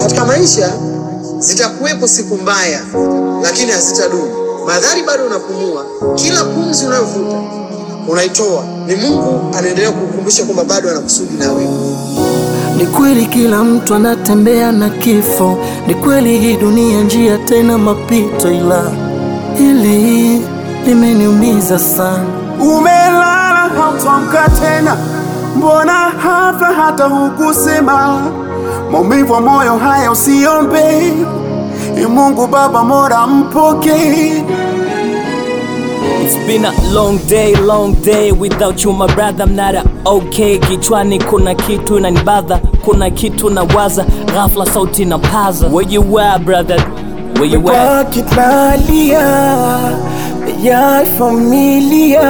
Katika maisha zitakuwepo siku mbaya, lakini hazitadumu. Madhari bado unapumua, kila pumzi unayovuta unaitoa, ni Mungu anaendelea kukukumbusha kwamba bado anakusudi na wewe. Ni kweli kila mtu anatembea na kifo, ni kweli hii dunia njia tena mapito, ila hili limeniumiza sana. Umelala hautamka tena, mbona hafla hata hukusema? Maumivu ya moyo haya usiombe, Ee Mungu Baba Mola mpokee. It's been a long day, long day without you my brother, I'm not a okay. Kichwani kuna kitu inanibadha, kuna kitu nawaza, ghafla sauti na paza. Where you at brother? Where you at? Wakitalia ya familia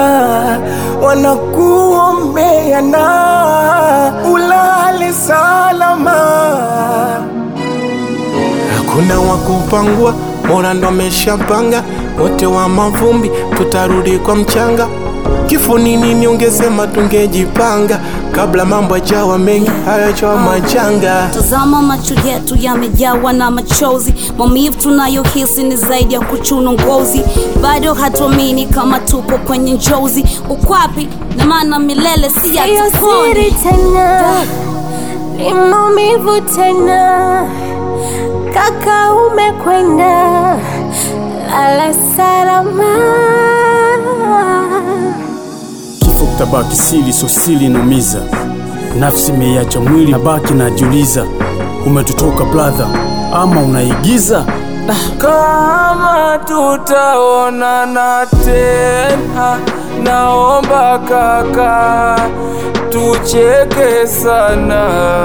wanakuombea na ulale salama. Hakuna wa kupangua, Mola ndo ameshapanga, wote wa mavumbi tutarudi kwa mchanga. Kifo ni nini? Ungesema tungejipanga kabla mambo yajawa mengi, hayajawa majanga. Tazama macho yetu yamejawa na machozi, maumivu tunayohisi ni zaidi ya kuchuna ngozi. Bado hatuamini kama tupo kwenye njozi, ukwapi na maana milele si ya Siyo siri tena, ni maumivu tena. Kaka umekwenda, lala salama. Kifo kitabaki siri, so siri inumiza. Nafsi imeiacha mwili, nabaki najiuliza, umetutoka brother ama unaigiza? Kama tutaonana tena, naomba kaka, tucheke sana.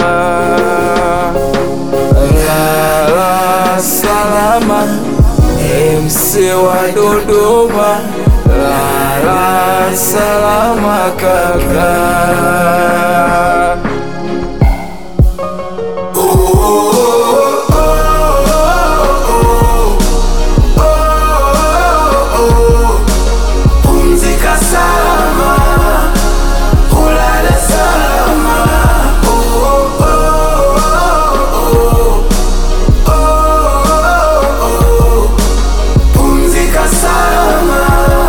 Lala salama, MC wa Dodoma. Lala salama kaka. Pumzika salama, ulale salama. Oh, oh, oh, oh, oh, oh. Pumzika salama,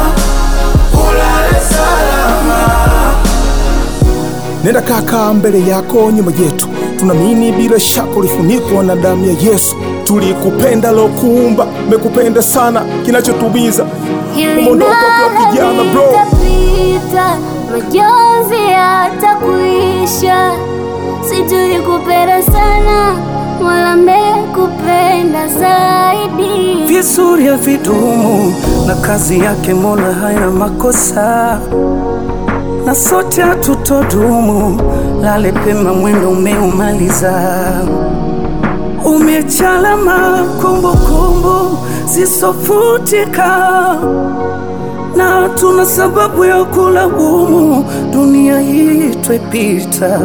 ulale salama. Nenda kaka mbele yako nyuma yetu, tunaamini bila shaka ulifunikwa na damu ya Yesu. Tulikupenda lokuumba, mekupenda sana, kinachotubiza umeondoka kwa kijana bro. Itapita, majonzi yatakuisha. Si tulikupenda sana, Mola amekupenda zaidi. Vizuri havidumu na kazi yake Mola haina makosa, na sote hatutodumu. Lale pema, mwendo umeumaliza, umechalama kumbukumbu zisofutika, na tuna sababu ya kulaumu, dunia hii twepita.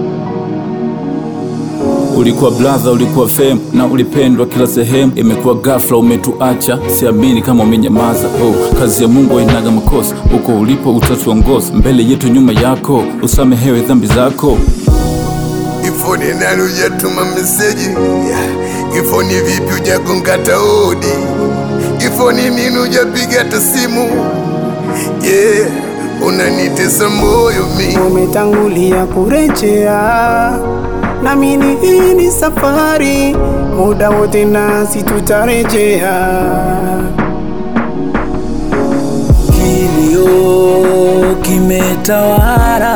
Ulikuwa brother, ulikuwa fame na ulipendwa kila sehemu. Imekuwa ghafla umetuacha, siamini kama umenyamaza. Oh, kazi ya Mungu hainaga makosa, uko ulipo utatuongoza, mbele yetu nyuma yako, usamehewe dhambi zako. Kifo ni nani hujatuma meseji? Kifo ni vipi hujagonga hata hodi? Kifo ni nini hujapiga hata simu? Yeah, unanitesa moyo mi Umetangulia kurejea, naamini hii ni safari, muda wote nasi tutarejea. Kilio kimetawala,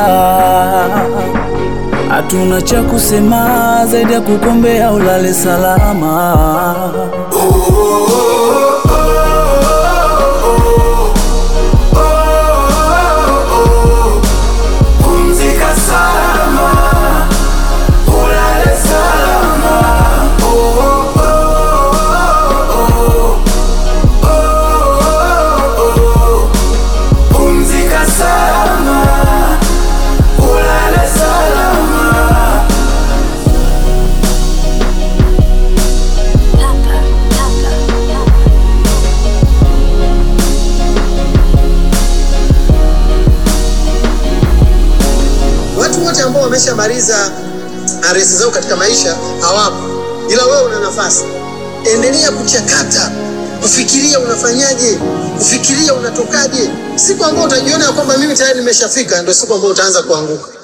hatuna cha kusema zaidi ya kukombea ulale salama. Pumzika salama, ulale salama. Oh, oh, oh, oh, oh, oh. Pumzika salama, ulale salama. Watu wote ambao wameshamaliza aresi zao katika maisha hawapo, ila wewe una nafasi. Endelea kuchakata, kufikiria unafanyaje, kufikiria unatokaje. Siku ambayo utajiona ya kwamba mimi tayari nimeshafika, ndio siku ambayo utaanza kuanguka.